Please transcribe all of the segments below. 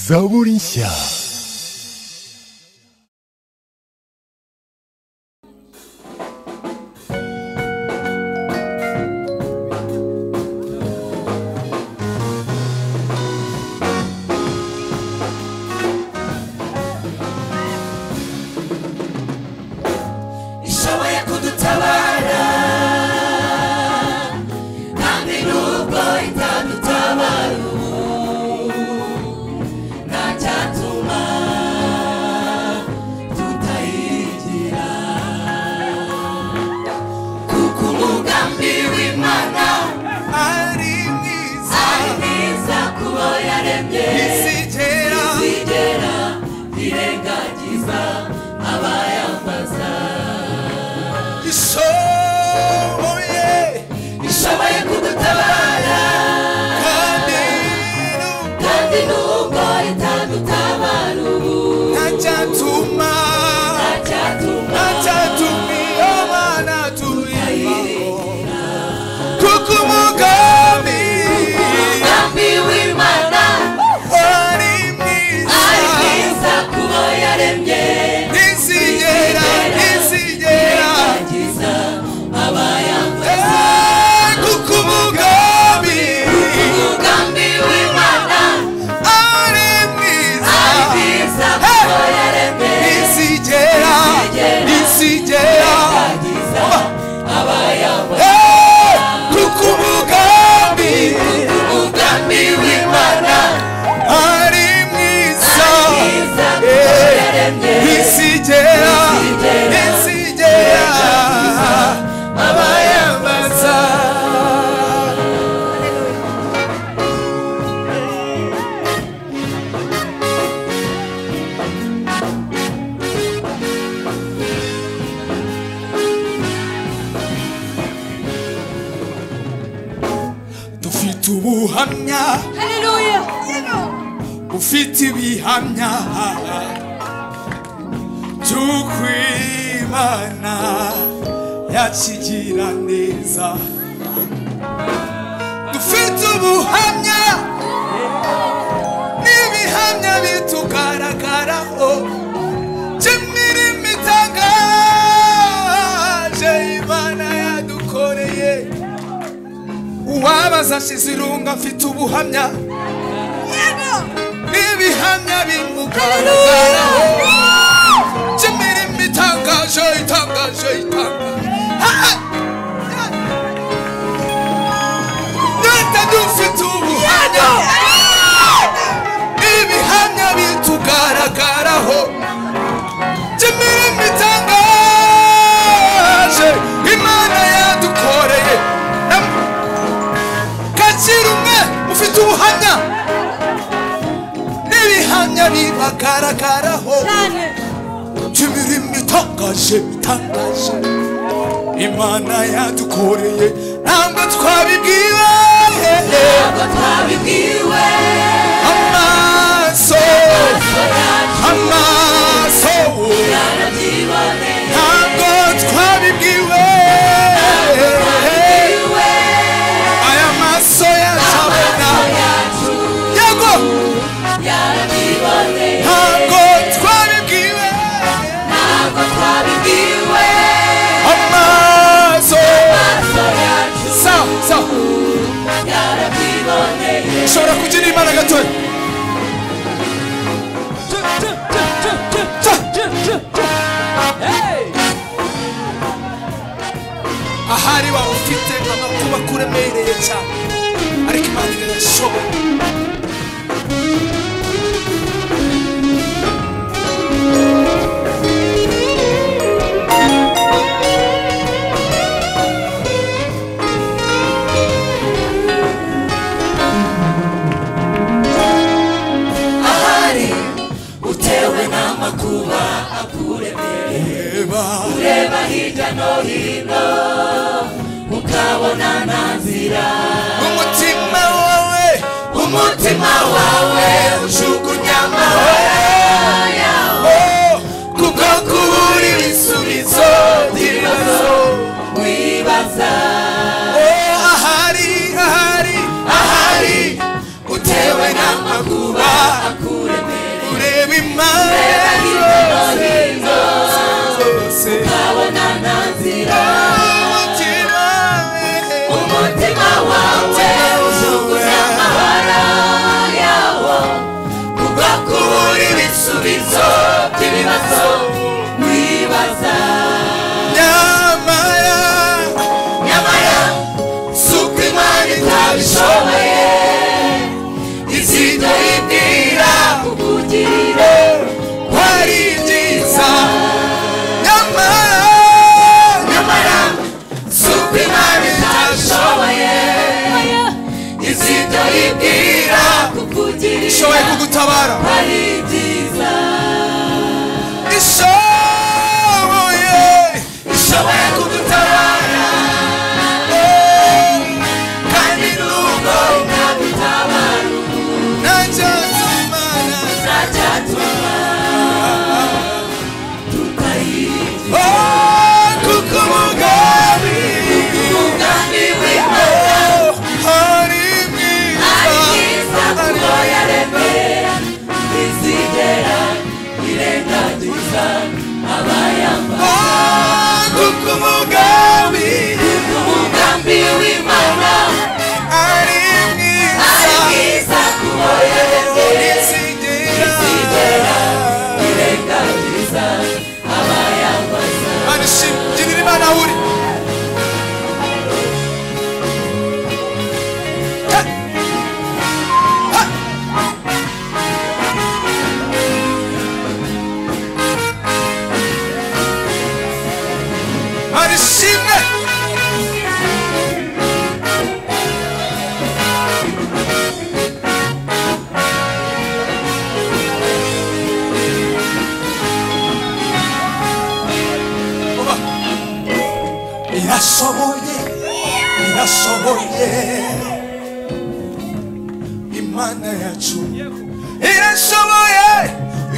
Zaburisha. ishoboye kudutabara kandi nubwo itadutabara ubu nta cyatuma tutayigira kuko umugambi w'imana ari mwiza ari mwiza kubo yaremye isigera zigera ntirengagiza abayambaza ishoboye ishoboye kudutabara kandi nubwo kandi nubwo itadutabara ubu ntacyatuma ntacyatuma ntacyatuma iyo mana tuyibaho kuko umugambi umugambi w'imana ari mwiza ari mwiza kubo yaremye isigera isigera irengagiza abayambaza Eh, kuko umugambi umugambi w'imana ari mwiza ari mwiza kubo yaremye isigera isigera irengagiza abayambaza Eh, kuko umugambi umugambi w'imana ari mwiza mwiza kubo Eh, yaremye isigera isigera, isigera abayambaza dufite ubuhamya ufite ibihamya by'ukwimana yakigira neza dufite ubuhamya n'ibihamya bitugaragaraho by'imirimo itangaje imana yadukoreye uwabaza ashize irungu afite ubuhamya n'ibihamya bimugaragaraho by'imirimo itangaje itangaje itangaje nata dufite ubuhamya n'ibihamya bitugaragaraho by'imirimo itangaje imana yadukoreye kakira umwe mufite ubuhamya n'ibihamya bibagaragaraho by'imirimo itangaje itangaje imana yadukoreye ntabwo twabibwiwe ntabwo twabibwiwe amaso amaso yarabyiboneye ntabwo twabibwiwe twabibwiwe aya maso yacabona yacu yego yarabyiboneye ntabwo twabibwiwe ntabwo twabibwiwe amaso amaso yacu sa sa yarabyiboneye ushobora kugira imana gatoya ahari waba ufite amakuba akuremereye cyane ariko imana irayashoboye ahari utewe n'amakuba akuremereye reba ureba hirya no hino ukabona nta nzira umutima wawe umutima wawe ujugunya amahoro yawo oh, kubwo kubura ibisubizo by'ibibazo wibaza oh, ahari ahari ahari utewe n'amakuba akure ibibazo by'ibibazo wibaza nyamara nyamara si uko imana itabishoboye izita yibwira kukugirira ko ari byiza nyamara nyamara si uko imana itabishoboye izita yibwira kukugirira ishoboye kugutabara ko ari byiza ishoboye ishoboye kugutabara kandi nubwo itagutabara nanjye nzimana uracyatuma tutayirya Oh, kuko umugambi umugambi w'imana ari ari mwiza mwiza kuko yaremera ntizigera irengagiza abayamba Oh, kuko umugambi umugambi w'imana ari mwiza ari mwiza kuko yaremera ntizigera irengagiza abayambaza Mana ishimwe, girira Imana aho uri. Ha! Ha! Mana ishimwe. Oba. irashoboye irashoboye imana yacu irashoboye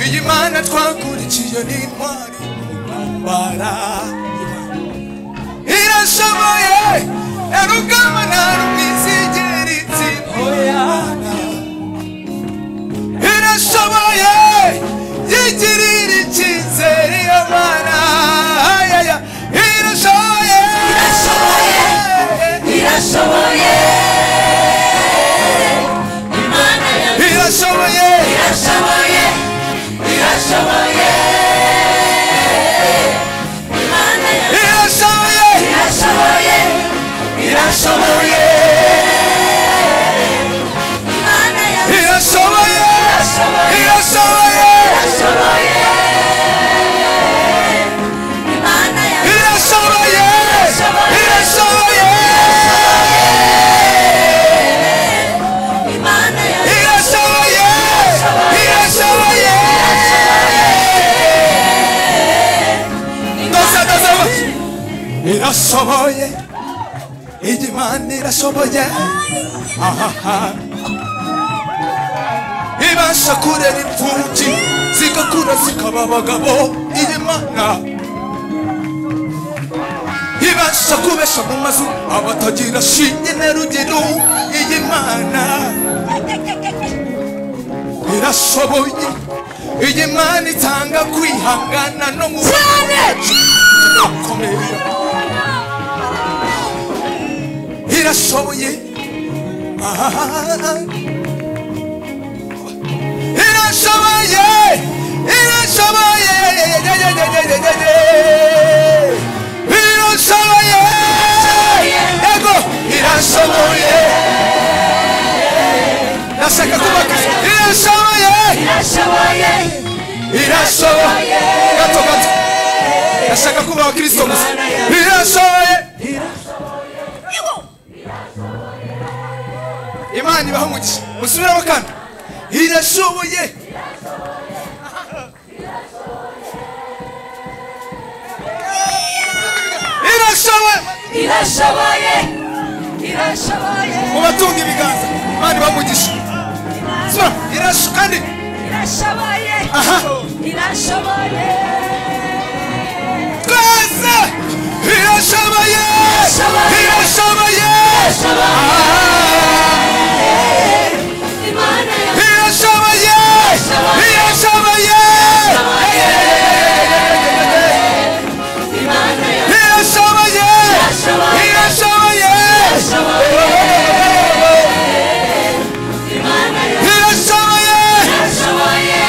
iyi mana twakurikiye ni intwari mu ntambara irashoboye ya rugamba nta rumwizigera itsindoyana irashoboye yigirira icyizere iyo mana ayaya irashoboye irashoboye irashoboye imana ya irashoboye irashoboye irashoboye imana ya irashoboye irashoboye irashoboye imana ya irashoboye irashoboye irashoboye irashoboye imana irashoboye irashoboye ya imana ya irashoboye irashoboye ndose ndose ndose. irashoboye igimana irashoboye ahaha ibasha kurera imfubyi zigakura zikaba abagabo igimana ibasha kubesha mu mazu abatagira shinge na rugero igimana irashoboye igimana itanga kwihangana no mu no kumira irashoboye Ah. irashoboye irashoboye irashoboye yego irashoboye nashaka kubaka irashoboye irashoboye irashoboye gato gato nashaka kuba abakristo gusa irashoboye imana ibaha umugisha musubiramo kandi irashoboye irashoboye irashoboye irashoboye mubatunga ibiganza imana ibaha umugisha Subira. Irasho- kandi irashoboye aha irashoboye twese irashoboye Irashoboye. irashoboye Ah. irashoboye imana ya irashoboye irashoboye imana ya irashoboye irashoboye Irashoboye. irashoboye imana ya irashoboye irashoboye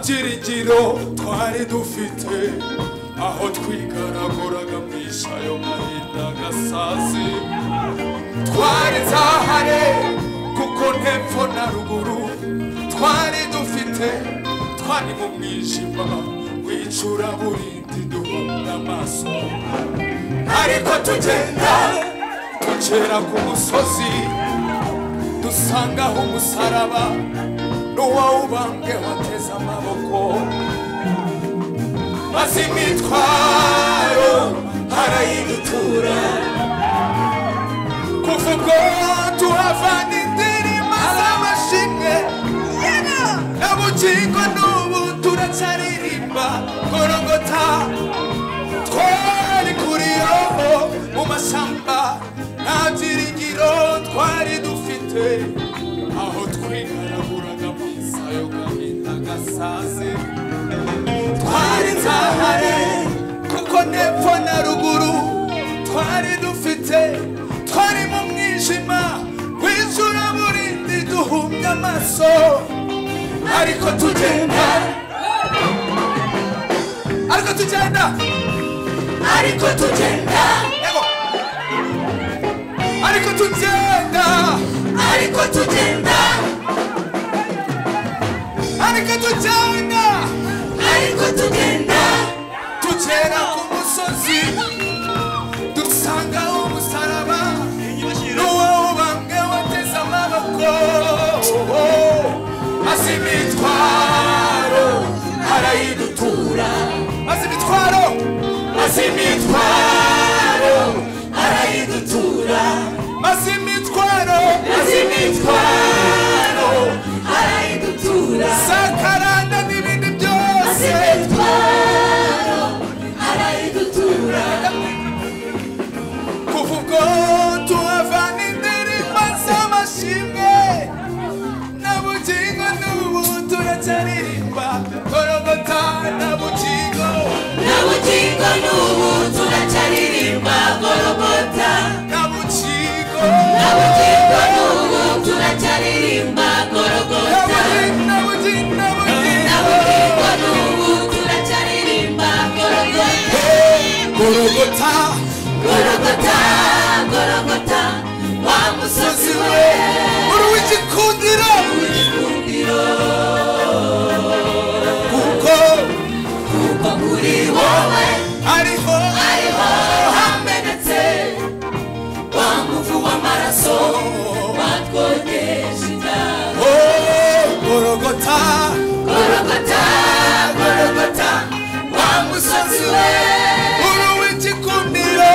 byiringiro twari dufite aho twigaraguraga mu ishayo mahinda gasazi twari zahare kuko ntepfo na ruguru twari dufite twari mu mwijima wicura burindi duhumura amaso ariko tugenda tugera ku musozi dusangaho umusaraba n'uwawubambwe wateze amaboko maze imitwaro arayidutura kuva ubwo tuhafana indirimbo z'amashimwe na bugingo n'ubu turacyaririmba gorogota twari kuri roho mu mashyamba nta byiringiro twari dufite aho twigaraguraga mu isayo gahinda gasaze twari zahare kuko n'epfo na ruguru twari dufite twari mu mwijima w'ijura burindi duhumye amaso ariko tugenda ariko tugenda ariko tugenda Ego. ariko tugenda ariko tugenda ariko tugenda ariko tugenda tugera ku musozi dusanga umusaraba n'uwawubambwe wateze amaboko maze imitwaro arayidutura maze imitwaro maze imitwaro arayidutura maze imitwaro maze imitwaro arayidutura sakaranda n'ibindi maze byose imitwaro arayidutura kuva ubwo tuhafana indirimbo z'amashimwe na bugingo n'ubu turacyaririmba gorogota na bugingo na bugingo n'ubu turacyaririmba gorogota na bugingo na bugingo n'ubu turacyaririmba na gorogota bugingo na bugingo na na bugingo bugingo n'ubu turacyaririmba gorogota gorogota gorogota gorogota wa musozi we uri w'igikundiro w'igikundiro kuko kuko kuri wowe ariho ariho hamenetse wa muvu w'amaraso watwogesha inda oh, gorogota gorogota gorogota wa musozi we uri w'igikundiro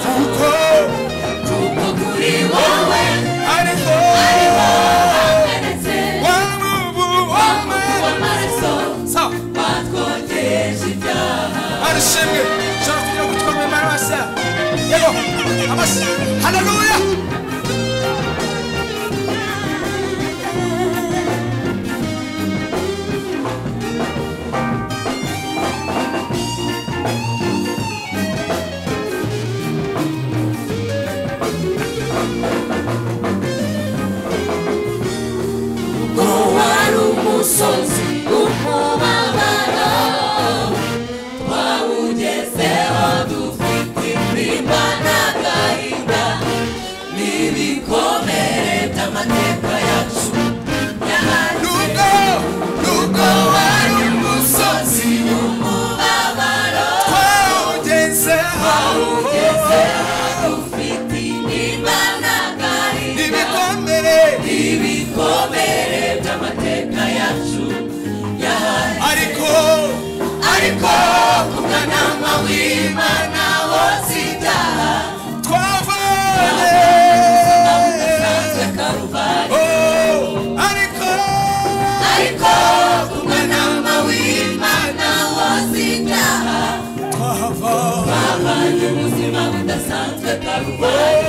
kuko kuko kuri wowe ariho ariho hamenetse wamubu wamwe w'amaraso sawa watwogesha ibyaha arishimwe ushobora kugira ngo utwame imana basa yego amashyi haleluya ubwo wari umusozi w'umubabaro twawugezeho dufite imprimba n'agahinda n'ibikomere by'amateka yacu yahariwe nuko nuko wari umusozi umusozi w'umubabaro twawugezeho twawugezeho dufite imprimba n'agahinda ibikomere ibikomere by'amateka yacu yahariwe ariko ariko ku mwanama w'imana wose ibyaha twavanye bisanzwe karuvali Oh, ariko ariko ku mwanama w'imana wose ibyaha twavanye twabanye ubuzima budasanzwe karuvali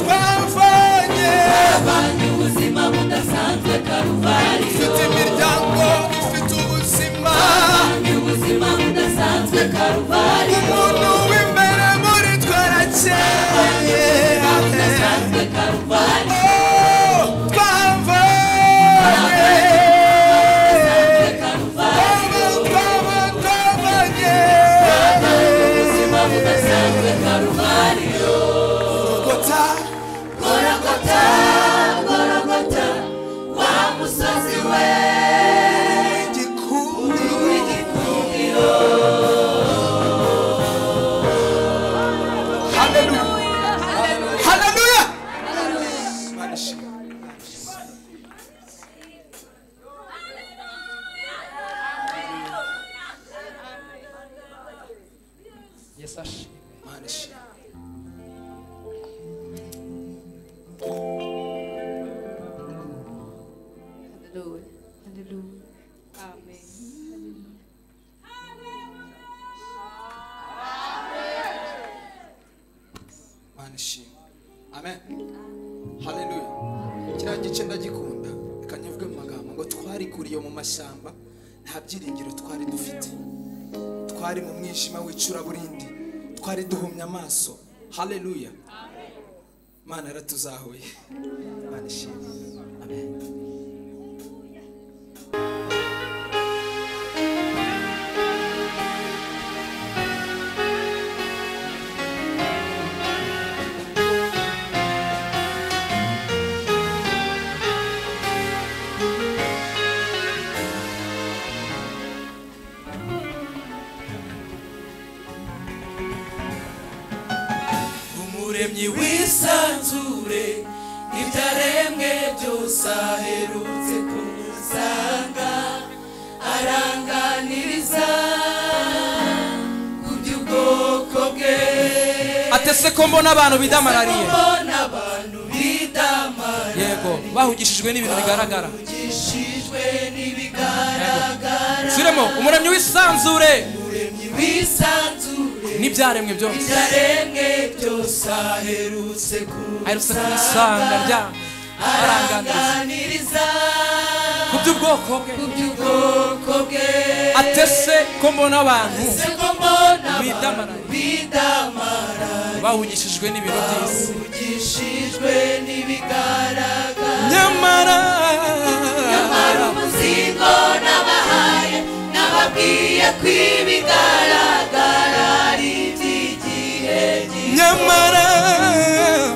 twavanye twabanye ubuzima budasanzwe karuvali Ifite imiryango ifite ubuzima twabanye ubuzima budasanzwe karuvali umuntu w'imbere muri twe arakeye budasanzwe karuvali Oh, twava udasanzwe karuvariyo gorogota gorogota gorogota wa musozi we igikundiro w'igikundiro haleluya haleluya yesu ashimwe Mana ishimwe. Hallelujah. Hallelujah. Amen. mana ishimwe amen haleluya kiriya gice ndagikunda reka nkivuge mu magambo ngo twarikuriye mu mashyamba nta byiringiro twari dufite twari mu mwijima w'icuraburindi twari duhumye amaso haleluya mana yaratuzahuye mana ishimwe amen umuremyi wisanzure ibyaremwe byose aherutse kumusanga aranganiriza ku by'ubwoko bwe atese ko mbona abantu bidamarariye mbona abantu bidamara yego bahugishijwe n'ibintu bigaragara ugishijwe n'ibigaragara zirimo umuremyi w'isanzure umuremyi wisanzure n'ibyaremwe byose ibyaremwe byose aherutse aherutse kumusanga rya aranganiza aranganiriza ku by'ubwoko bwe ku by'ubwoko bwe atese ko mbona abantu se ko mbona Bidamara. abantu bidamara bahugishijwe n'ibintu by'isi uvugishijwe n'ibigaragara nyamara nyamara umuzingo nabahaye nababwiye ko ibigaragara ari iby'igihe gito nyamara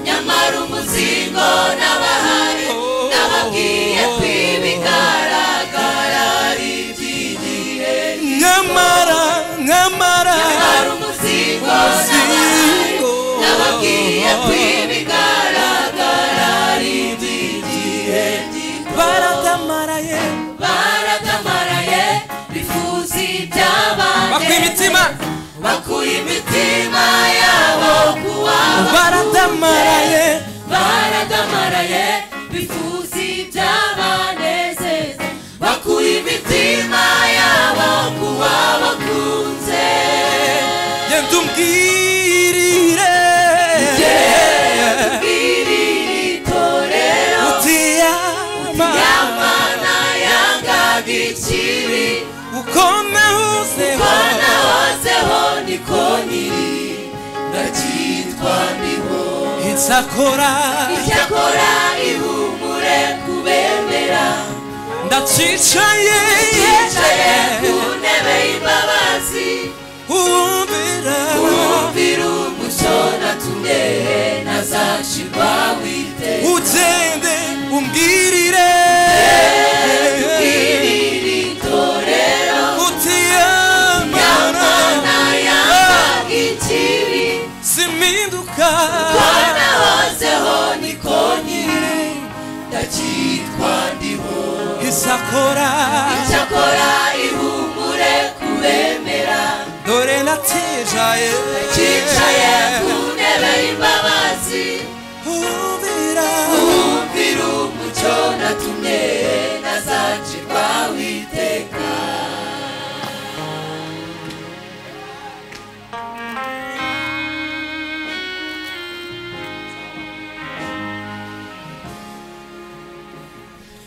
nyamara umuzingo n'abahari n'ababwiye ko ibigaragara ari iby'igihe nyamara nyamara nyamara umuzingo n'abahari n'ababwiye ko ibigaragara ari iby'igihe gito baratamaraye baratamaraye bifuza bakwa ibyabagenda imitima bakuye imitima yabo kuwabo baratamaraye baragamaraye bifuza ibyabanezeza bakuye imitima yabo kuba bakunze genda umbwirire iri ni itorero utiyama ry'amana yanga ikibi uko nahuzeho ko nahozeho niko nyiri ndacyitwa ndiho icyakora icyakora ihumure kubemera ndacicaye yicaye ku ntebe y'imbabazi wumvira umvira umucyo natumye nazacirwa wite ugende umbwirire iriri torero utiyamana y'amana yanga ikibi simpinduka kona hozeho niko nyiri ndacyitwa ndiho isakora icyakora ihumure kubemera dore natijaye cyicaye ku ntebe y'imbabazi Humvira Kumvira umucyo natumye nazacirwa witeka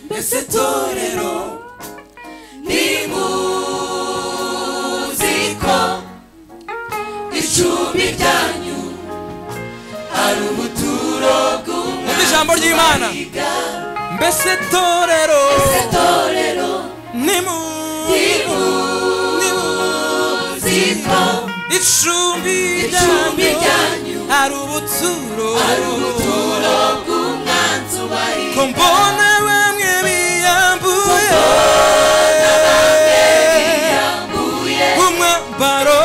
mbese torero nimuzi ko icumi ryanyu ari ubuturo bw'umwami Umva ijambo ry'Imana. mbese torero itorero nimu nimuziko nimu- icumbi icumbi ryanyu hari ubuturo ari ubuturo bw'umwanzi ubari ko mbona bamwe biyambuye yambuye umwambaro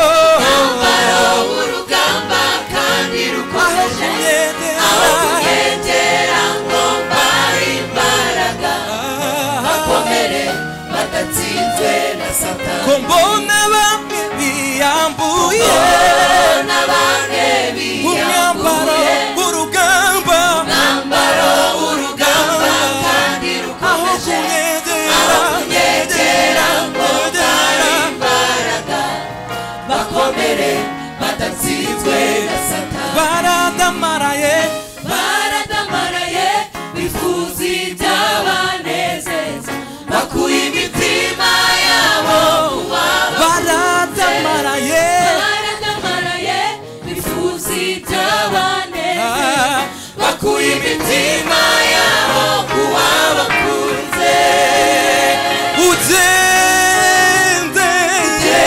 umwambaro w'urugamba kandi rukomeje aho ugendera kugendera ngo mbare imbaraga bakomere badatsinzwe na ko satani mbona bamwe biyambuye n'abane umwambaro biyambuye w'urugamba umwambaro w'urugamba kandi aho rukomeje kunyegera kunyegera ngo mbare imbaraga bakomere badatsinzwe na satani baradamaraye baradamaraye bifuza ibyabanezeza bakuye imitima yabo uwaba baradamaraye baradamaraye bifuza ibyabanezeza Ah, bakuye imitima yabo kuwabakunze ugendeye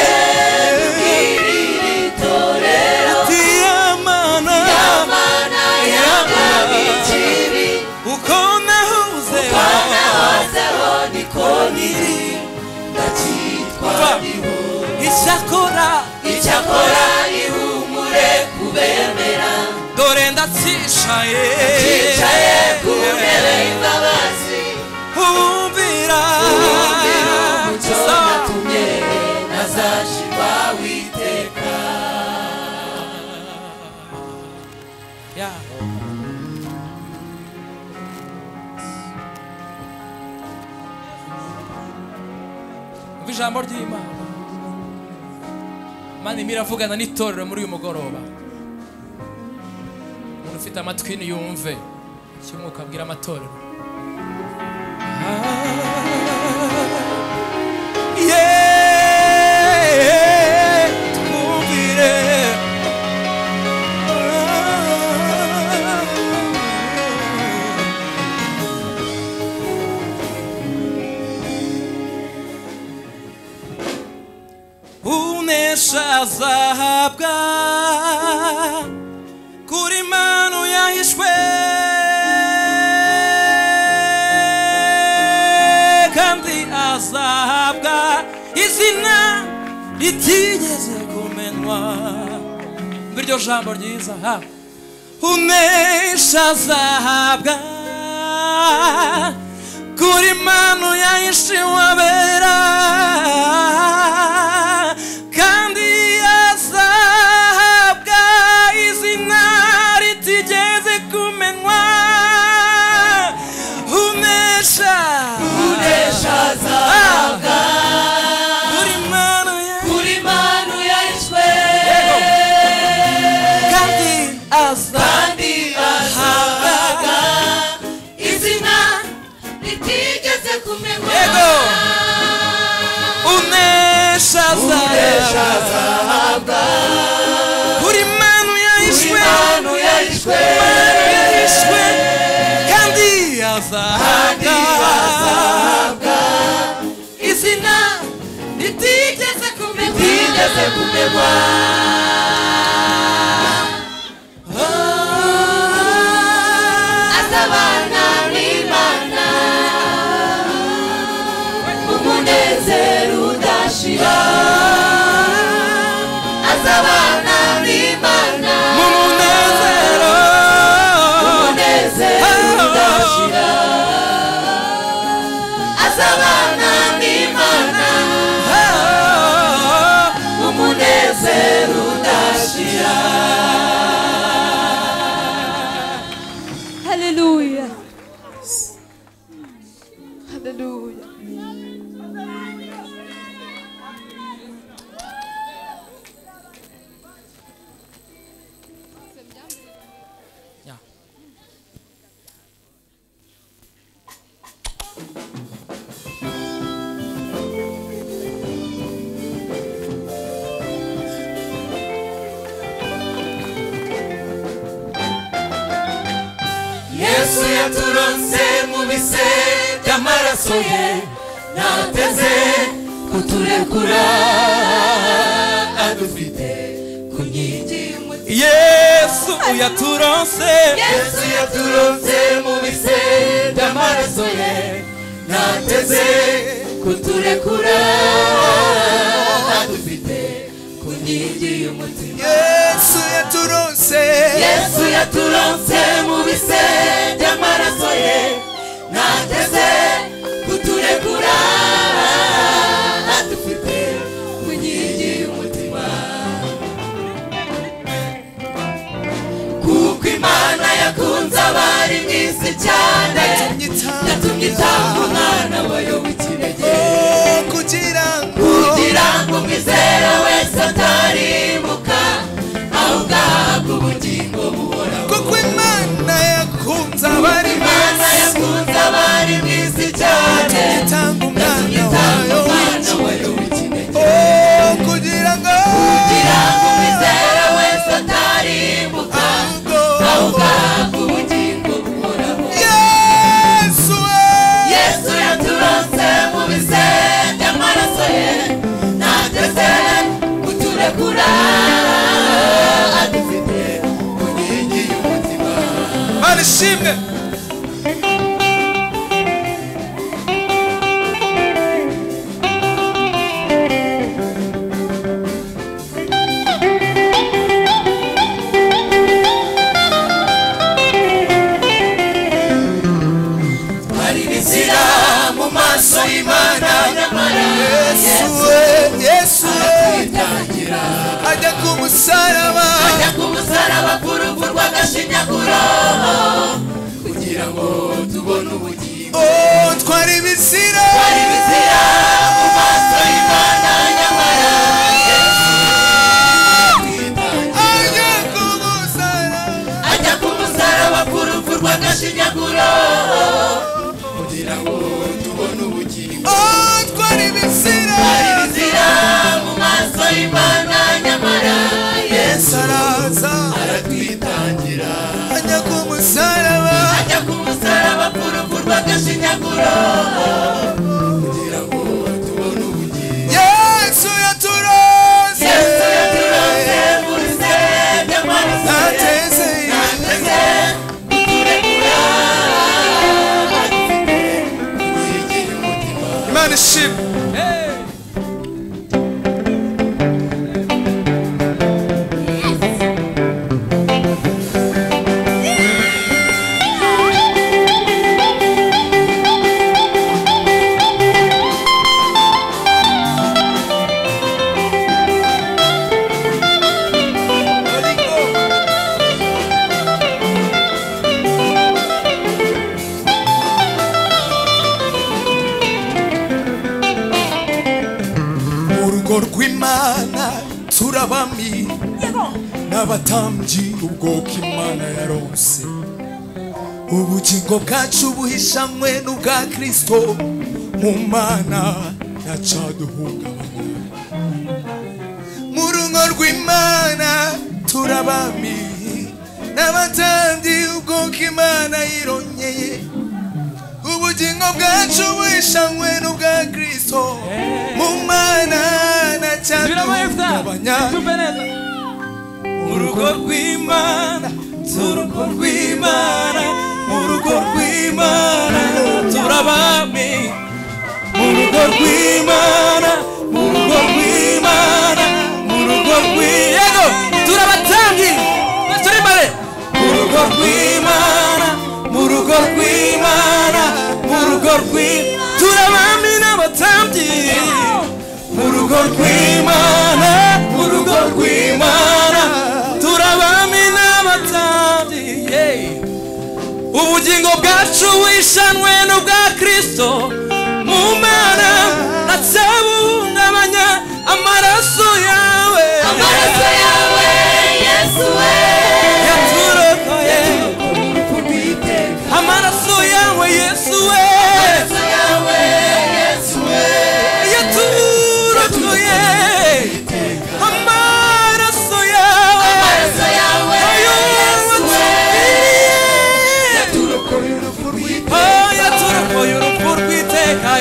iri ritorero diyamana amana y'ababikiri uko nahuze banahozeho niko niri ndacyitwa Twa. ihu icyakora icyakora ihumure kubemera dore ndacishaye yicaye ku ntebe y'imbabazi humvira wumvira umucyo natumye nazashirwa witeka Yeah. Umva ijambo ry'imana imana irimo iravugana n'itorero muri uyu mugoroba umuntu ufite amatwi yumve icyo umwuka abwira amatorero Ah, yeah, twumvire unesha azahabwa kuri manu yahishwe kandi azahabwa izina ritigeze kumenwa biryo jambo ryiza ha unesha azahabwa kuri manu yayishiwabera kandi azahabwa izina ritigeze kumenwa unesha unesha azahabwa kuri manu ya- kuri manu yahishwe kandi azahabwa kandi azahabwa izina ritigeze kumenywa Yego. unesha unesha azahabwa azahabwa Buri manu kuri yahishwe manu yahishwe yahishwe kandi azahabwa izina ritigeze kumenywa ritigeze kumenywa atabana n'imana umunezero udashira azabana n'imana mu munezero umunezero udashira azabana n'imana umunezero udashira Hallelujah. Hallelujah. yesu yaturonse mu bise by'amaraso ye nateze kuturekura adufite yesu uyaturonse yesu yaturonze mu bise by'amaraso ye nateze kuturekura adufite ku nkingi y'umutima yesu yaturonse yesu yaturonse mu bise by'amaraso ye nateze kuturekura adufite ku nkingi y'umutima kuko imana yakunze abari mu isi cyane yatumye itanga umwana wayo w'ikinege kugira kugira ngo umwizera wese atarimuka ahubwo ahabwe ubugingo buhoraho kuko imana yakunze abari imana yakunze abari mu isi cyane itanga umwana itanga wayo umwana wayo w'ikinege Oh, kugira ngo kugira ngo umwizera wese atarimuka ahubwo ahubwo ahabwe ubugingo buhoraho yesu we yesu yaturonse mu bize by'amaraso ye natese kuturekura adufite ku nkingi y'umutima mana ishimwe hari inzira mu maso y'imana nyamara yesu we yesu we yitangira ajya ku musaraba ajya ku musaraba ku rupfu rw'agashinyaguro kugira ngo tubone ubugingo Oh, twari ibizira hari inzira mu maso y'imana nyamara yitangira ajya ku musaraba ajya ku musaraba ku rupfu rw'agashinyaguro kugira ngo tubone ubugingo Oh, twari ibizira hari inzira mu maso y'imana nyamara yesu saraza aratwitangira ajya ku musaraba ajya ku musaraba ku rupfu rw'agashinyaguro kugira ngo tubone ubugingo yesu yaturose yesu yaturose muri se by'amaraso ye nateze nateze kuturekura adufite yigira umutima imana ishimwe urugo rw'imana turabami n'abatambyi ubwoko imana yaronse ubugingo bwacu buhishamwe n'ubwa kristo mu mana ntacaduhungabanya mu rugo rw'imana turabami n'abatambyi ubwoko imana yirongeye ubugingo bwacu buhishanwe n'ubwa kristo mu mana na birabaye cyatuhungabanya tumve neza mu rugo rw'imana turugo rw'imana mu rugo rw'imana turabami mu rugo rw'imana mu rugo rw'imana mu rugo rw'iyego turabatangi turi mare mu rugo rw'imana mu rugo rw'imana mu rugo rw'imana turabami n'abatambyi mu rugo rw'imana mu rugo rw'imana turabami n'abatambyi yeah. ubugingo bwacu wishanwe n'ubwa kristo mu mana ntatabungabanya amaraso yawe amaraso yawe yesu we yaturokoye urupfu rw'iteka amaraso yawe yesu we amaraso yawe yesu we yaturokoye amaraso yawe amaraso yawe yesu we Oh, yaturokoye urupfu rw'iteka yaturokoye urupfu rw'iteka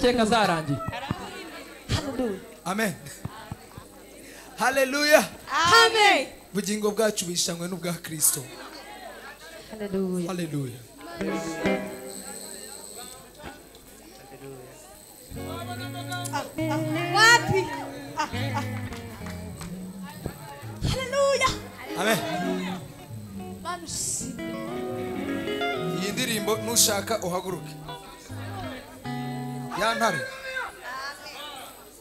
keka zarangiye amen haleluya Amen. ubugingo bwacu bishanywe n'ubwa kirisito Hallelujah. haleluya Wapi? Ah, ah. Hallelujah. amen Manu si- iyi ndirimbo nushaka uhaguruke ya ntare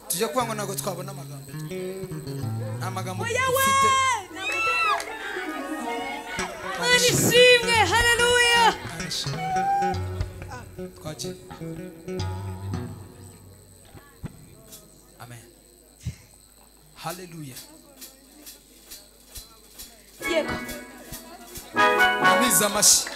tujya kwangwa ntabwo twabona amagambo nta magambo dufite Manu ishimwe. Hallelujah. twakira amen haleluya Yego. amiza amashyi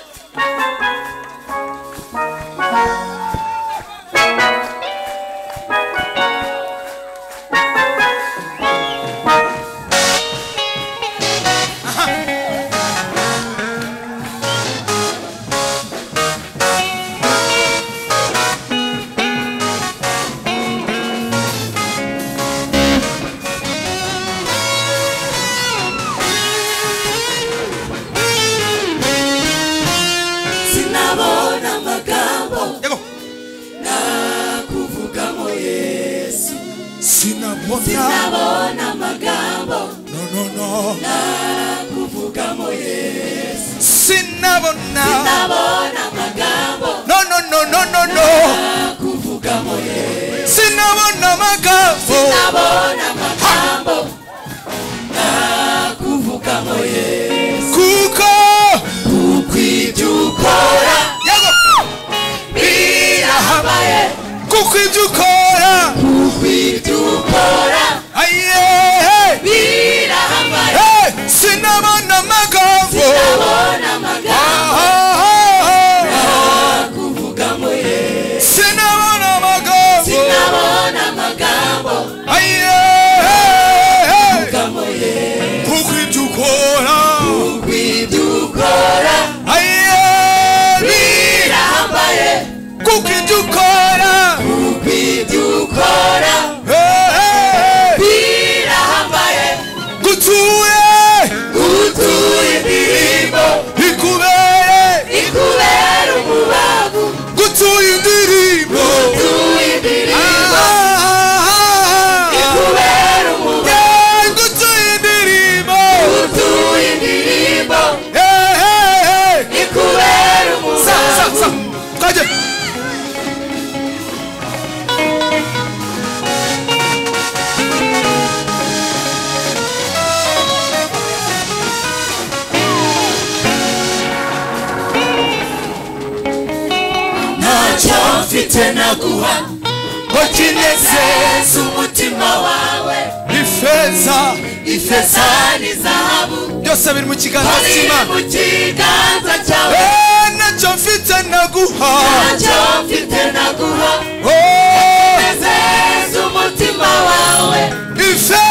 sinabona amagambo yego nakuvugamo yesu sinabona sinabona amagambo no no no nakuvugamo yesu sinabona sinabona amagambo no no no no no no nakuvugamo yesu sinabona amagambo sinabona amagambo nakuvugamo yesu kuko kuko ibyo ukora yego birahabaye kuko ibyo ukora kuko ibyo ukora ayehe birahabaye Hey! sinabona amagambo sinabona amagambo Ah, ah, ah. nakuvugamo yesu sinabona amagambo sinabona amagambo ayehe kuvugamo yesu kuko ibyo ukora kuko ibyo ukora ayehe birahambaye kuko ibyo ukora kuko ibyo ukora Hey! birahambaye gutuye gutura indirimbo ikubere ikubera umubavu gutuye indirimbo gutura indirimbo Ah, ah, ah. ikubera umubavu Yeah, gutuye indirimbo gutura indirimbo Hey, hey, hey. ikubera Sa, sa, umubavu sa. Twajya. ntacyo mfite naguha ngo kinezeze umutima wawe ifeza ifeza n'izahabu byose biri mu kiganza biri cy'imana mu kiganza cyawe Eh, nacyo mfite naguha ntacyo mfite naguha Oh, nezeze umutima wawe ifeza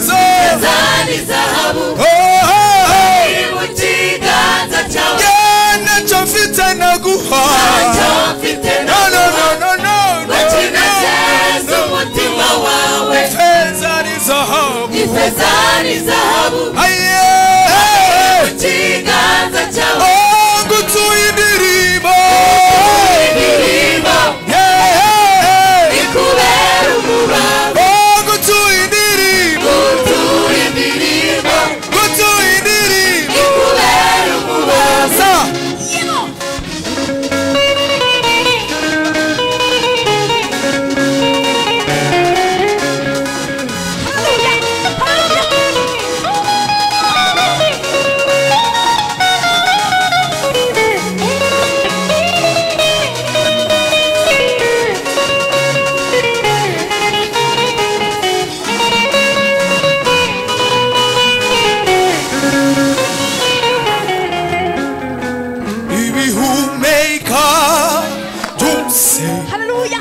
ifeza n'izahabu Oh, oh, oh. biri mu kiganza cyawe Yeah, nacyo mfite naguha ntacyo mfite No, no, naguha no, no, no, ngo no, kinezeze no, no. umutima wawe Ifeza ni zahabu ifeza n'izahabu Aye. kiganza cyawe Oh, gutuye indirimbo indirimbo Yeah, yeah. ikubera umubabo Oh, gutuye indirimbo gutura indirimbo gutuye indirimbo ikubera umubabo Sa. ibihumeka byose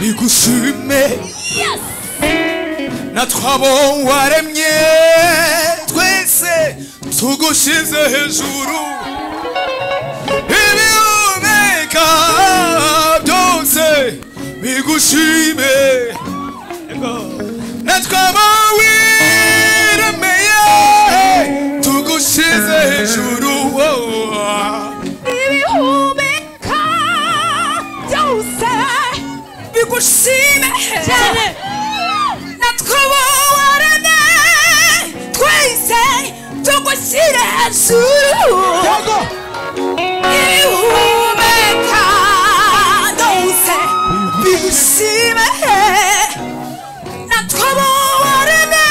bigushime natwe abo waremye twese tugushyize hejuru ibihumeka byose bigushime tugushime natwe abawiremeye tugushize hejuru wowe ibihumeka byose bigushime cyane natwe wowarane twese tugushyire hejuru ibihumeka byose bigushime natwe wowarane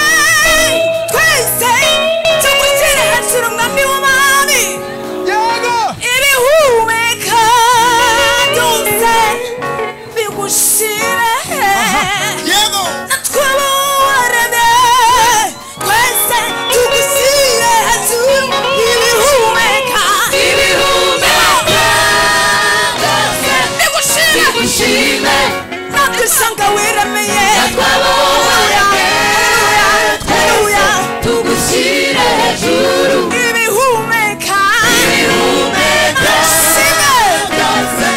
twese tugushyire hejuru mwami w'umwami ibihumeka byose bigushire yego natwe bawarane twese tugusire hejuru ibihumeka ibihumeka byose bigushire bigushime natwe usanga wiremeye natwe abawarane twese tugushyire hejuru ibihumeka ibihumeka bigushire byose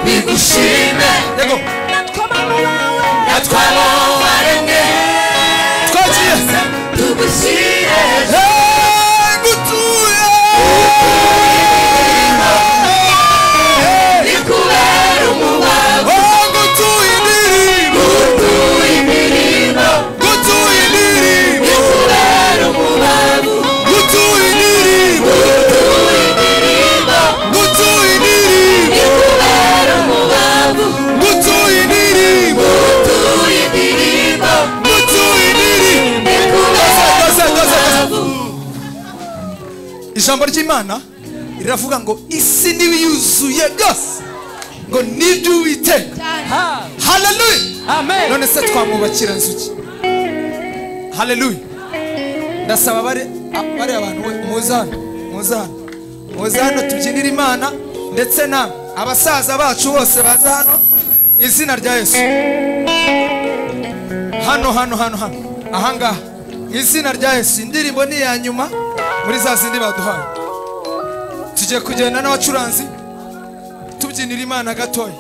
bigushime yego natwe abantu bawe natwe abawarane twagiye tugushyire hejuru Hey, gutuye ni kubera umubabaro Oh, gutuye indirimbo utuye imirimo gutuye indirimbo ni kubera umubabaro gutuye indirimbo utuye imirimo gutuye indirimbo ni kubera umubabaro gutuye indirimbo utuye imirimo gutuye indirimbo ni Koze, kubera koze, koze. umubabaro ijambo ry'imana riravuga ngo isi n'ibiyuzuye byose ngo nibyo uwiteka haleluya none se twamwubakira nzu ki haleluya ndasaba bari a- bari abantu we muze hano muze hano muze hano tubyinire imana ndetse na abasaza bacu bose baze hano izina rya yesu hano hano hano hano ahangaha mu izina rya yesu indirimbo ni iya nyuma muri za zindi baduhaye tugiye kugenda n'abacuranzi tubyinira imana gatoya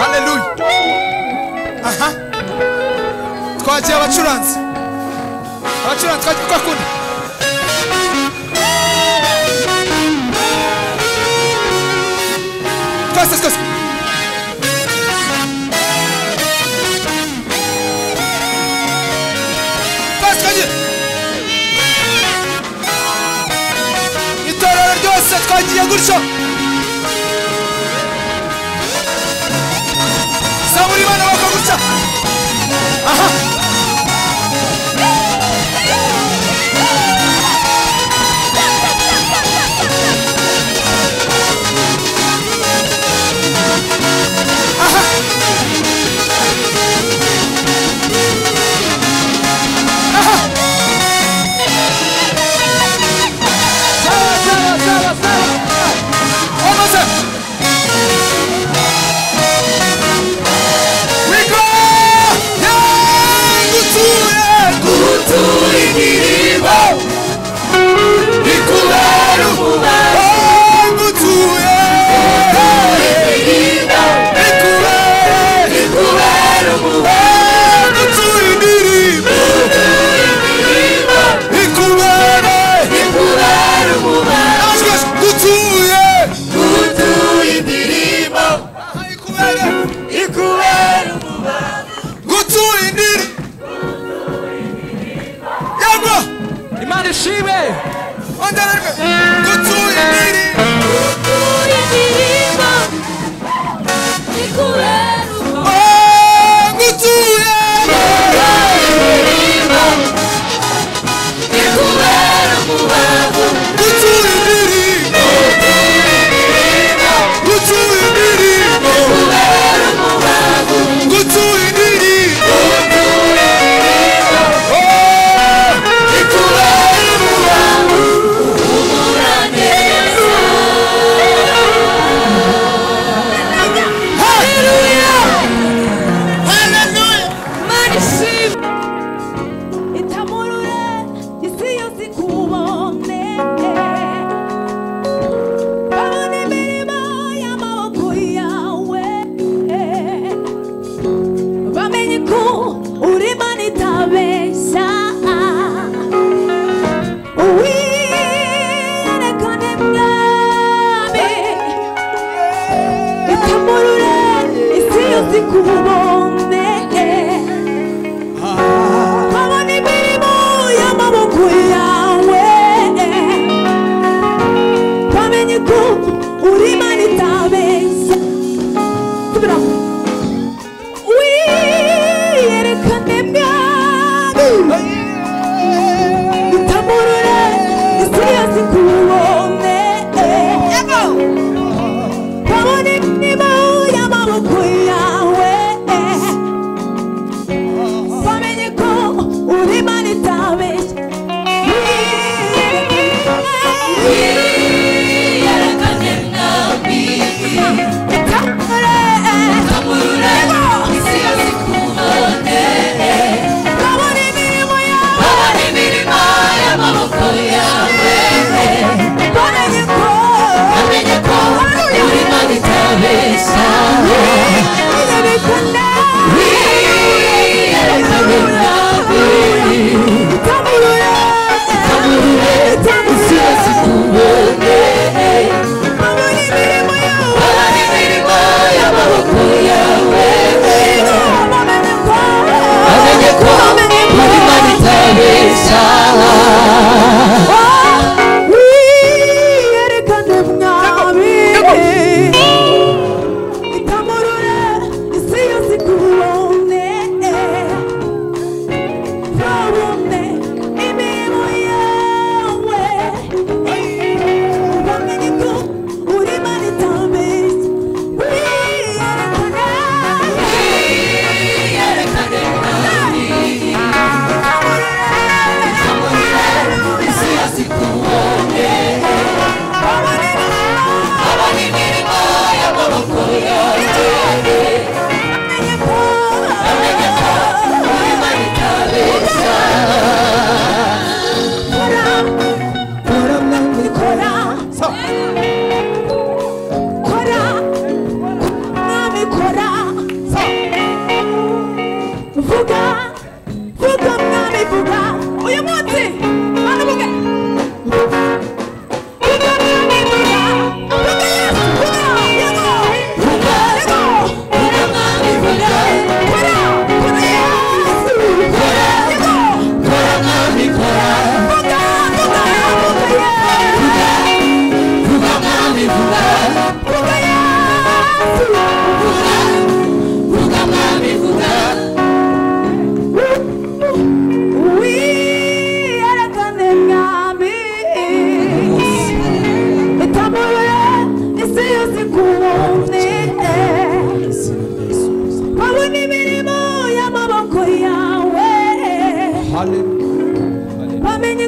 haleluya aha twagiye abacuranzi abacuranzi twagiye kwa kundi twese twese twese twagiye itorero ryose twagiye gutyo zaburi bana bakagutya aha Aha. Aha. Sawa, sawa, sawa, sawa. Omaze. We go. Yeah, gutuye. utuye imirimo ni kubera umubabaro Oh, gutuye. utuye imirimo Ikubere. ni kubera umubabaro Oh, gutuye indirimbo. Ikubere. ni kubera umubabaro Namashwe, gutuye. utuye imirimo Aha, ikubere. ni kubera umubabaro gutuye indirimbo. Yego. imana ishime Ongererwe. Gutuye indirimbo. Oh, gutuye. ni kubera umubabaro Gutuye indirimbo. Gutuye indirimbo. Gutuye indirimbo. Oh, ni kubera umubabaro umurane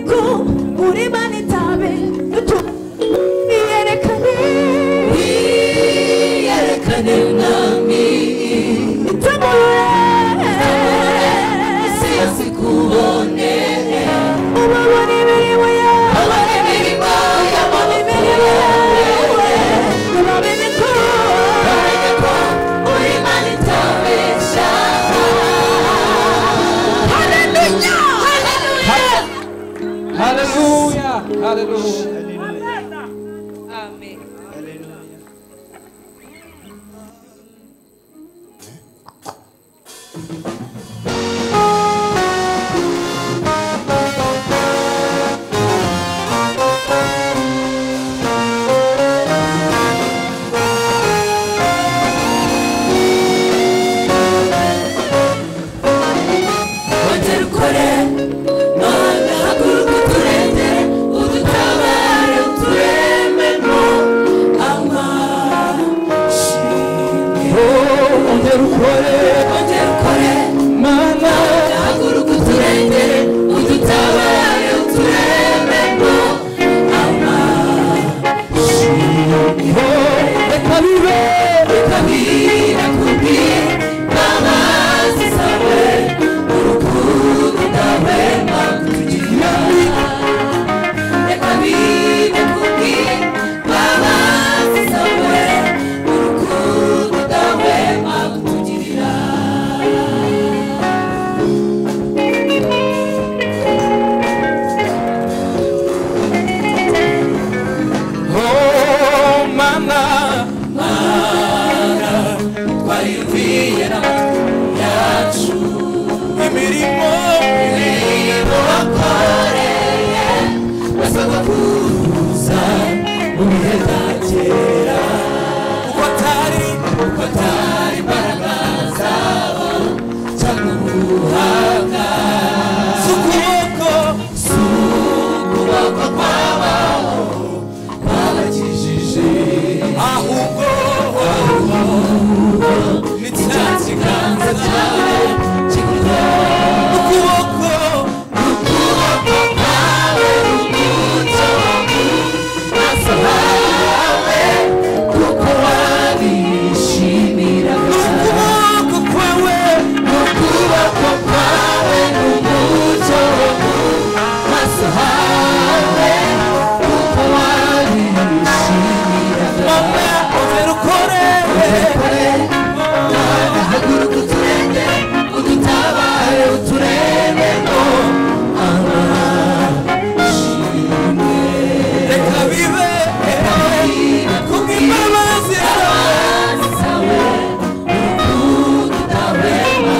uribana itabe n'utu- iyerekane iyerekane mwami itegure isi yose ikubone ubabona imirimo yawe abone imirimo y'amaboko yawe nibamenye ko bamenye ko uri imana itabesha haleluya haleluya Haleluya. Haleluya. ongera ukore none haguruka uturengere udutabare uturememo amashimwe Ongera ukore ongera ukore mana haguruka uturengere udutabare uturememo reka bibe kabira kubi amazi sawe urukundo dawe makugira reka bibe kubi amazi sawe urukundo dawe makutugirira oh mana twayumviye n'amatwi yacu imirimo imirimo wakoreye basabwa kuza mu bihe bya kera kuko atari kuko atari imbaraga zabo cyangwa ubuhanga z'ukuboko ukuboko kwabo kwabakijije ahubwo ni cya ikiganza cyawe kigorora ukuboko ukuboko kwawe umucyo wo mu maso hawe kuko wabishimira ukuboko kwawe ukuboko kwawe n'umucyo wo mu maso hawe kuko wabishimira mama ongera ukore haguruka uturenge udutabare uturebemo reka bibe kuko imbabazi yawe amasawe urukundo utabema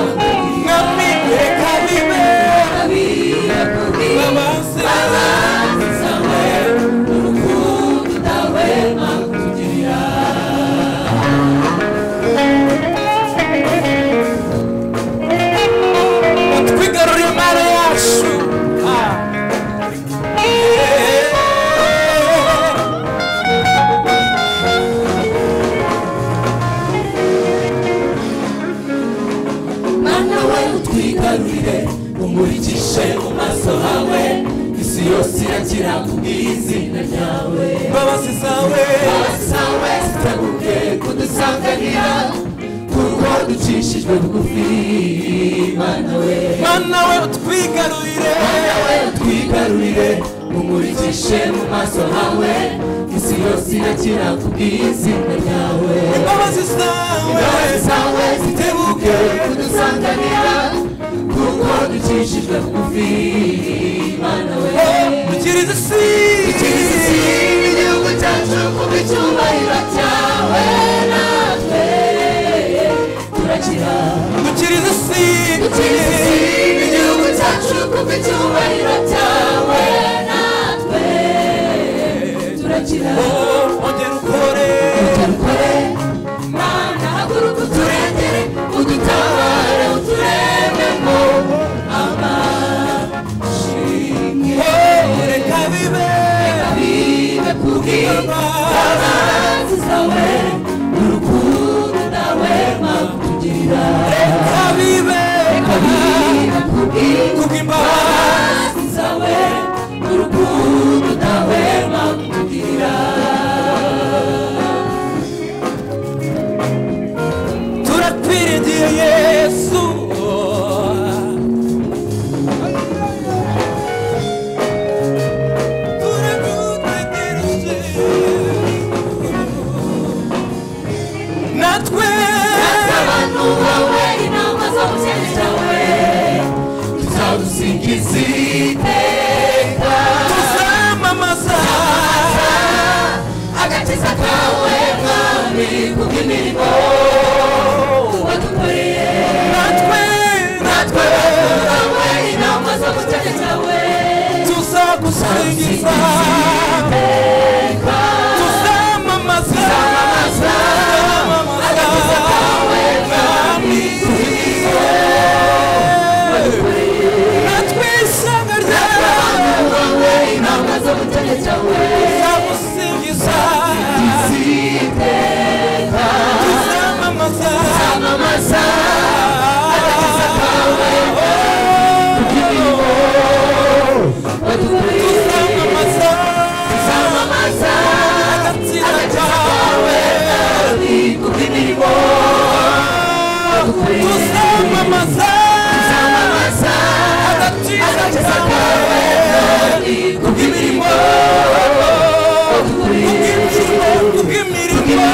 mwami reka bibe kabira kubi imbabazi amasawe urukundo utabema kutugirira twigarurire impano yacu Ah. Yeah. mana we utwigarurire umurikishe mu maso hawe isi yose iragira kubw'izina ryawe imbabazi zawe abasawe zitabuke kudusanganira kuko ducishijwe bugufi mana we mana we utwigarurire nawe utwigarurire umurikishe mu maso hawe isi yose irakira kubw'izina ryawe imbabazi zawe imbabazi zawe zitebuke kudusanganira kuko ducishijwe bugufi mana we dukiriza isi igihugu cyacu kuko icyubahiro cyawe natwe turakira dukiriza isi igihugu cyacu kuko icyubahiro cyawe natwe turakira ongera ukore tutarukore mana haguruka uturengere udutabare uturememo amashimwe Oh, reka bibe bibe kubwirwa amazi zawe urukundo nawe makutugirira reka bibe bibe kubwirwa kubw'imbabazi amazi zawe urukundo bwiza tuzamamaza tuzamamaza Mwami. natwe isanga ryawe inanga z'umutegeka cyawe tuzamusingiza tuzamamaza amamasa tuzamamaza amamasa agatsina kawe kubw'imirimo tuzamamaza amamasa agatsina kawe kubw'imirimo kubw'imirimo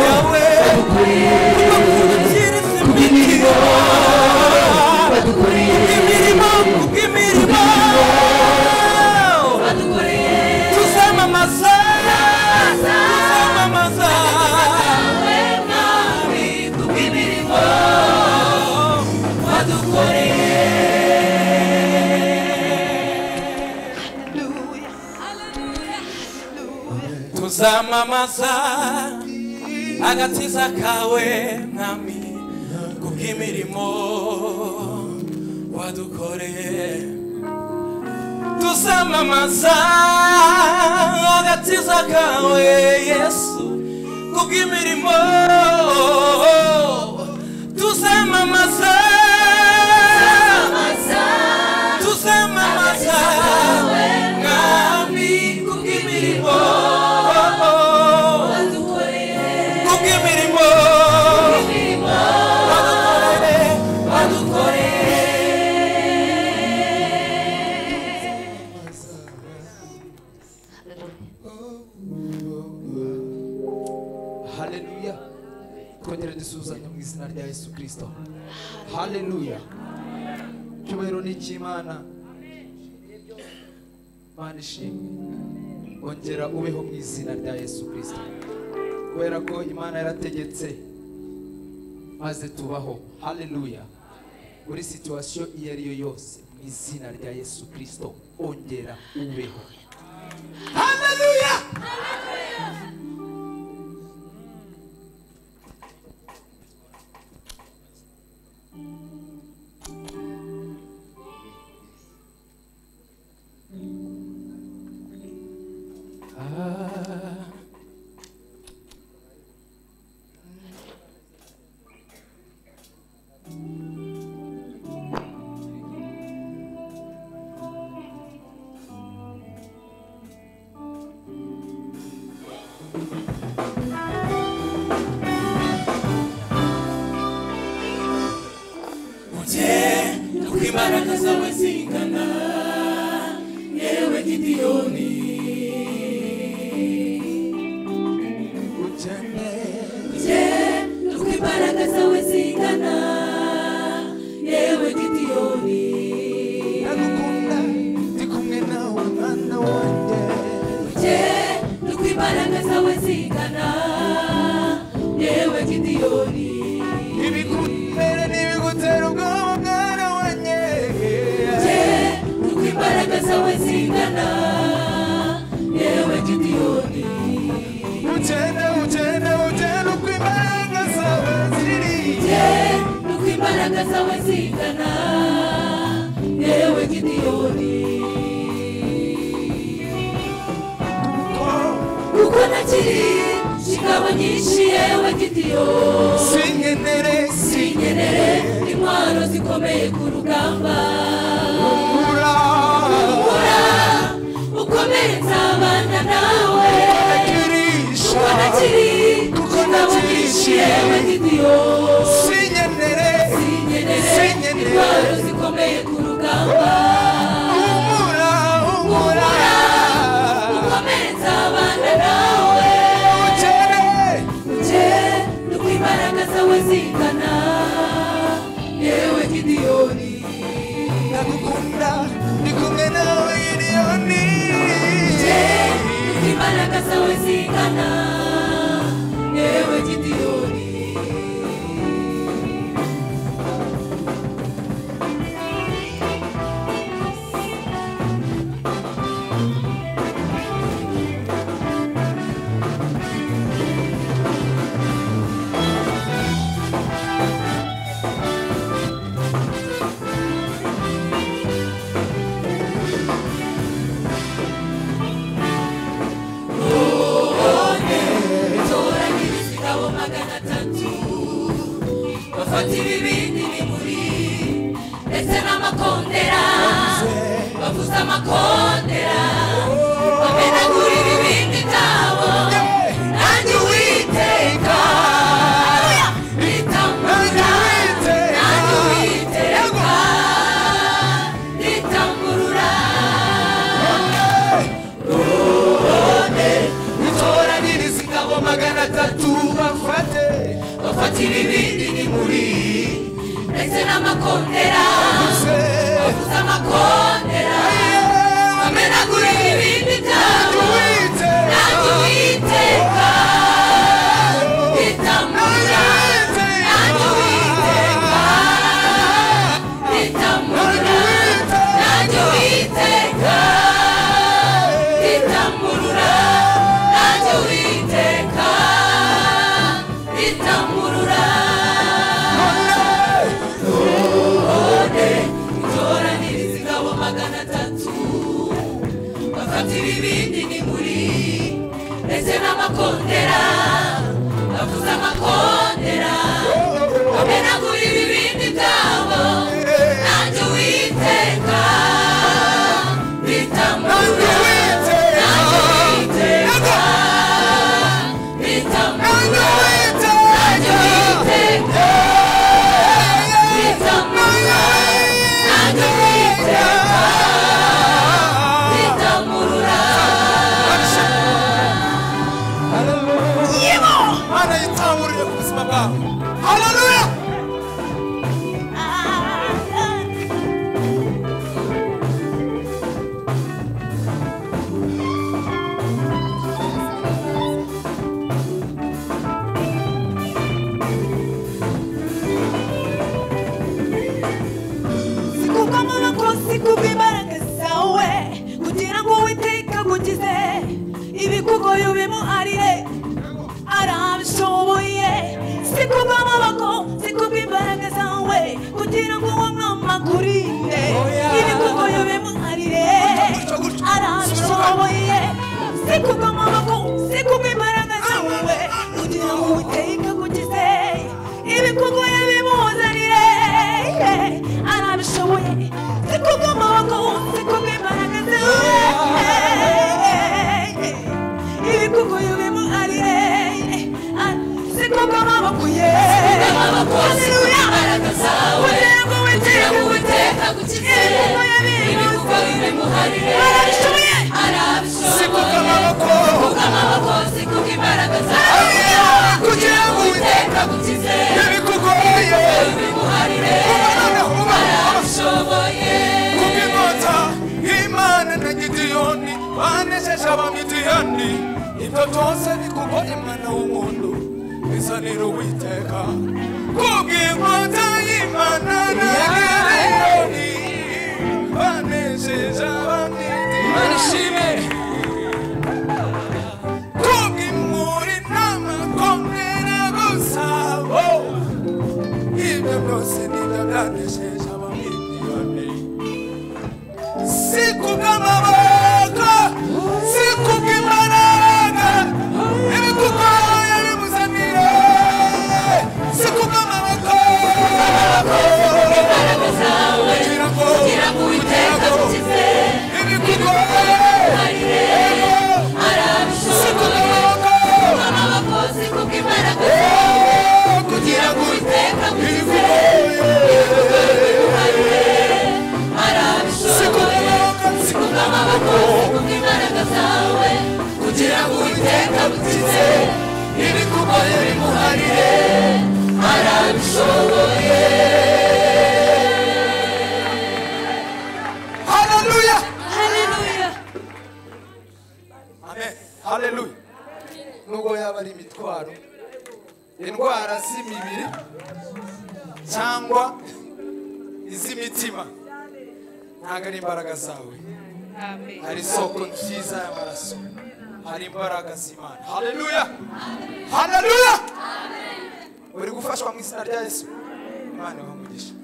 yawe kubw'ubukiriza imirimo kubw'imirimo kubw'imirimo tuzamamaza tuzamamaza tuzamamaza agakiza kawe mwami kubw'imirimo wadukoreye tuzamamaza agakiza kawe yesu kubw'imirimo tuzamamaza tuzamamaza mwami kubw'imirimo kubw'imirimo wadukoreye wadukoreye haleluya twongere dusuhuzanya mu izina rya yesu kirisito haleluya icyubahiro ni icy'imana mana ishimwe ongera ubeho mu izina rya yesu kirisito kubera ko imana yarategetse maze tubaho haleluya muri situwasiyo iyo ari yo yose mu izina rya yesu kirisito ongera ubeho haleluya mujye uko imbaraga zawe zingana yewe gidiyoni mujye uko imbaraga zawe zingana yewe gidiyoni ndagukunda ndi kumwe nawe mwana wanjye mujye uko imbaraga zawe zingana yewe gidiyoni ibigutera n'ibigutera ubwoba mwana wanjye mujye uko imbaraga zawe zingana yewe gidiyoni ugenda ugenda ugenda uko imbaraga zawe ziri nuko imbaraga zawe zingana yewe gidiyoni uko nakiri ingabo nyinshi yewe gidiyoni sinkenere sinkenere nkenere intwaro zikomeye ku rugamba Ura, ukomeye nzabana nawe urakirisha uko nakiri ingabo nyinshi yewe gidiyoni sinkenere sinkenere intwaro zikomeye ku rugamba umura umura ukomeye nzabana nawe ugere nje nuko imbaraga zawe zingana yewe gidiyoni ndagukunda ndi kumwe nawe gidiyoni nje nuko imbaraga zawe zingana yewe gidiyoni bitoraniriza ingabo magana atatu bafate bafatira ibindi ni muri ndetse n'amakondera se bavuza amakondera bamenagura ibibindi byabo wite nange uwiteka itamura nange uwiteka itamura nange uwiteka itamurura nange uwiteka itamurura none itoraniriza ingabo magana atatu bafatira ibindi ni muri ndetse n'amakondera bavuza amakondera bamenagura ibibindi byabo nanjye uwiteka bitamura nanjye uwiteka bitamura nanjye uwiteka bitamura nanjye uwiteka bitamurura Mana yitahurire ku buzima bwawe haleluya sikugama abakozi kubibaragasa we kugira ngo uwiteka agukize ibikugoye ubimuharire arabishoboye sikugama abakozi kubibaragasa we kugira ngo uwo mwama akurinde ibikugoye ubimuharire arabishoboye sikugama abakozi kubibaragasa we kugira ngo uwiteka agukize ibikugoye bimuzanire arabishoboye zikuga amaboko zikuga imbaraga zawe ibikugu yubimu arire zikuga amaboko ye Hallelujah. kugira ngo witeke uwiteka agukize ibikugoye bimuze ibikugoye bimuharire arabishoboye arabishoboye amakosa ikuka imbaraga zawe kugira ngo uwiteka agukize ibikugoye bimuharire arabishoboye kubw'inkota imana na gidiyoni banesheje abamidiyani ibyo byose bikugoye mwana w'umuntu bizanira uwiteka kubw'inkota imana na gidiyoni banesheje abamidiyani shime kubw'imuri n'amakomera gusa oh. ibyo byose nibyo byanesheje abamidiyani siku bw'amaboko siku bw'imbaraga ibikugoye bimuzanire siku bw'amaboko imbaraga zawe kugira ngo uwiteka agukize ibikugoye siku arabishoboye bw'amaboko amakosa ikuka imbaraga zawe kugira ngo uwiteka agukize arabishoboye sikuka amaboko sikuka imbaraga zawe kugira ngo uwiteka agukize ibikugoye bimuharire arabishoboye haleluya Hallelujah. amen haleluya nubwo yaba ari imitwaro indwara z'imibiri cyangwa iz'imitima ntabwo ari imbaraga zawe hari isoko nziza y'amaraso hari imbaraga z'imana haleluya haleluya uri gufashwa mu izina rya yesu imana ibamugisha